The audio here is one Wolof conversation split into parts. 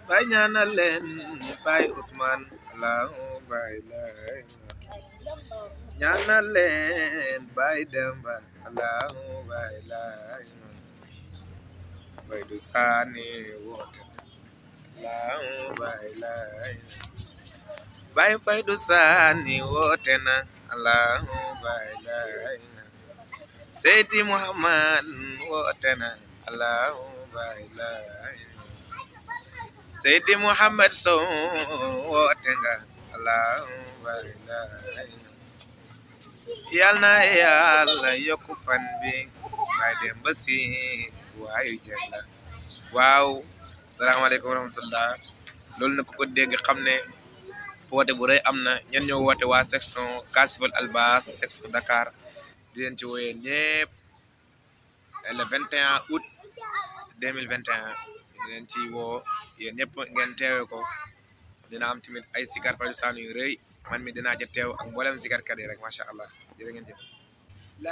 bay ñaanal leen bay Ousmane allahu bay lay ñaanal leen bay Demba allahu bay lay bay du saani woote allahu bay lay bay fay du saani woote na allahu bay lay Seydi Muhammad woote na allahu bay lay Seydi Muhammad Sow woote nga allahu bay lay yal na yàlla yokku fan bi bay dem ba si waayu jalla waaw salaamaaleykum wa rahmatullah loolu na ku ko dégg xam ne woote bu rëy am na ñen ñoo woote waa section Kasifal Albas section Dakar di leen ci wooyee ñëpp le 21 août 2021 di leen ci woo yéen ñëpp ngeen teewe ko dina am tamit ay sikar faju saanu yu rëy man mi dinaa ca teew ak mboolem sikarkat yi rek macha allah jërë ngeen jëf la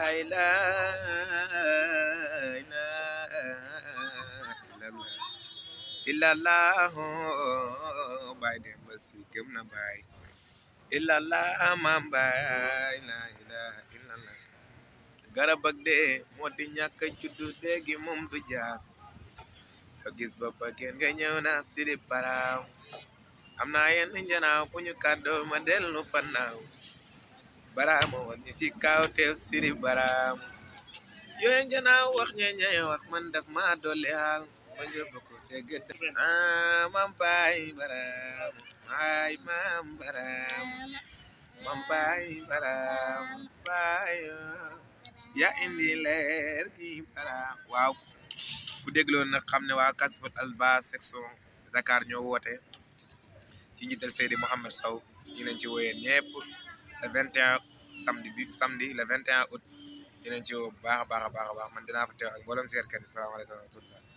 ilaha illallah baay dem ba si gëm na baay illallah maam baay la ilaha illallah garab ak dee moo di ñàkk a juddu déegi moom du jaas nga gis ba bageen nga ñëw na siri baraaw am naa yenn njanaaw bu ñu kàddoo ma dellu fannaaw baraama woon ñu ci kaw teew siri baraam yooyu njanaaw wax ñeñay wax man daf ma dolli haal ma njëbb ko dégg ah mam baay baraam ay mam baraam mam baay baraam baay ya indi leer gi baraam waaw ku dégloon nag xam ne waa Kasifal Albas section Dakar ñoo woote ci njiital Seydi Mouhamed Sow ñu leen ci wooyee ñëpp le 21 samedi bi samedi le 21 août ñu leen ci woo bu baax a baax a baax a baax man dinaa fa teew ak mboolem seetkat yi salaamaaleykum wa rahmatullah